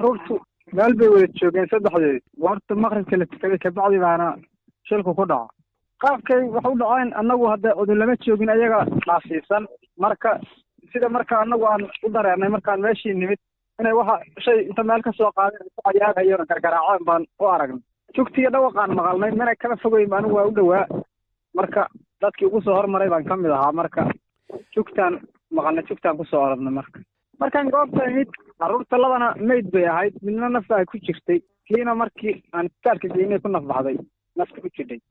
carruurtu meel bay wada joogeen saddexdeed goorta maqribka la tukaday kabacdi baana shilku ku dhaco qaabkay wax u dhaceen annagu hadda odin lama joogin ayaga dhaafsiisan marka sida marka annagu aan u dareernay markaan meeshii nimid inay waxa shay inta meel ka soo qaadeen ku cayaarayona gargaraaceen baan u aragnay jugtiga dhawaqaan maqalnay mana kala fogeyn anigu waa u dhowaa marka dadkii ugu soo hormaray baan ka mid ahaa marka jugtaan maqalnay jugtaan kusoo oradnay marka markaan goobta imid carruurta labana mayd bay ahayd midna nafta ay ku jirtay kiina markii aan isbitaalka geynay ku naf baxday nafta ku jidhay